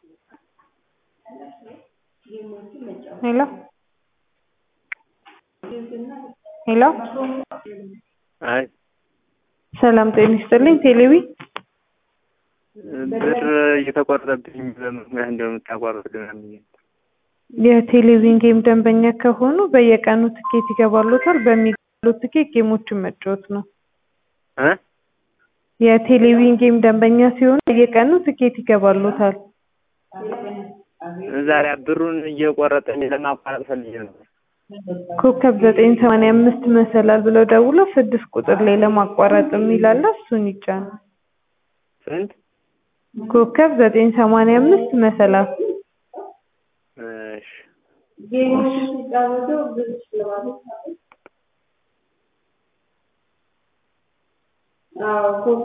ሄሎ ሄሎ አይ ሰላም ጤና ይስጥልኝ ቴሌቢ ብር እየተቆረጠብኝ በምን ምክንያት እንደምታቋርጥልኝ የቴሌቪዥን ጌም ደንበኛ ከሆኑ በየቀኑ ትኬት ይገባልዎታል በሚገባልዎት ትኬት ጌሞችን መጫወት ነው እ የቴሌቪዥን ጌም ደንበኛ ሲሆኑ በየቀኑ ትኬት ይገባልዎታል ዛሬ ብሩን እየቆረጠኝ ለማቋረጥ ፈልጌ ነበር ኮከብ ዘጠኝ ሰማንያ አምስት መሰላል ብለው ደውለው ስድስት ቁጥር ላይ ለማቋረጥ የሚል አለ እሱን ይጫኑ ስንት ኮከብ ዘጠኝ ሰማንያ አምስት መሰላል እሺ ጌሙን ሲጫወቱ ብዙ ሽልማቶች አሉ። አዎ